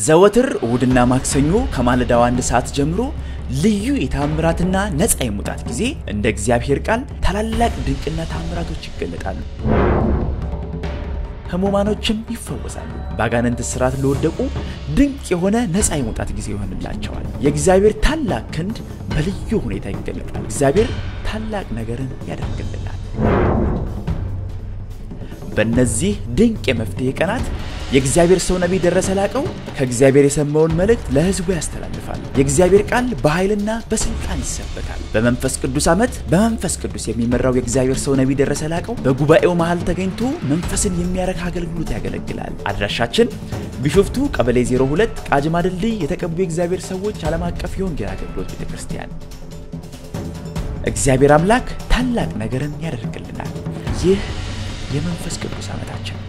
ዘወትር እሁድና ማክሰኞ ከማለዳው አንድ ሰዓት ጀምሮ ልዩ የታምራትና ነፃ የመውጣት ጊዜ እንደ እግዚአብሔር ቃል ታላላቅ ድንቅና ታምራቶች ይገለጣሉ። ህሙማኖችም ይፈወሳሉ። በአጋንንት ስርዓት ለወደቁ ድንቅ የሆነ ነፃ የመውጣት ጊዜ ይሆንላቸዋል። የእግዚአብሔር ታላቅ ክንድ በልዩ ሁኔታ ይገለጣል። እግዚአብሔር ታላቅ ነገርን ያደርግልናል። በእነዚህ ድንቅ የመፍትሄ ቀናት የእግዚአብሔር ሰው ነቢይ ደረሰ ላቀው ከእግዚአብሔር የሰማውን መልእክት ለህዝቡ ያስተላልፋል። የእግዚአብሔር ቃል በኃይልና በስልጣን ይሰበካል። በመንፈስ ቅዱስ ዓመት በመንፈስ ቅዱስ የሚመራው የእግዚአብሔር ሰው ነቢይ ደረሰ ላቀው በጉባኤው መሃል ተገኝቶ መንፈስን የሚያረካ አገልግሎት ያገለግላል። አድራሻችን ቢሾፍቱ ቀበሌ 02 ቃጅማ ድልድይ የተቀቡ የእግዚአብሔር ሰዎች ዓለም አቀፍ የወንጌል አገልግሎት ቤተ ክርስቲያን። እግዚአብሔር አምላክ ታላቅ ነገርን ያደርግልናል። ይህ የመንፈስ ቅዱስ ዓመታችን